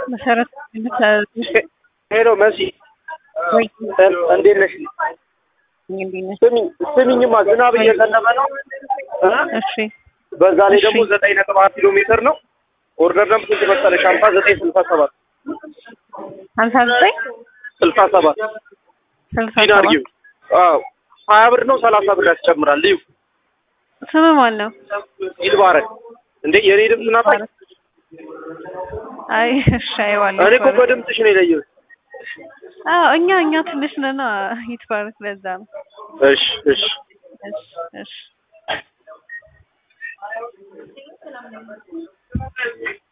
መሰረት ሄሎ መሲ ወይ እንዴት ነሽ? እንዴት ነሽ? ስሚኝ ስሚኝማ ዝናብ እየዘነበ ነው እ? እሺ በዛ ላይ ደግሞ እሺ። ዘጠኝ ነጥብ አራት ኪሎ ሜትር ነው። ኦርደር ነምበር ስንት መሰለሽ? ሀምሳ ዘጠኝ ስልሳ ሰባት ሀምሳ ዘጠኝ ስልሳ ሰባት ስልሳ ዲን ሰባት አድርጊው። አዎ ሀያ ብር ነው ሰላሳ ብር ያስጨምራል። ልዩ ስም ማን ነው? ይልባረክ እንዴ የኔ ድምፅ ናፋኝ። አይ እሺ አይዋለሁ እኔ እኮ በድምፅሽ ነው የለየሁት። አዎ እኛ እኛ ትንሽ ነና ይትባረክ ለዛ ነው እሺ እሺ እሺ እሺ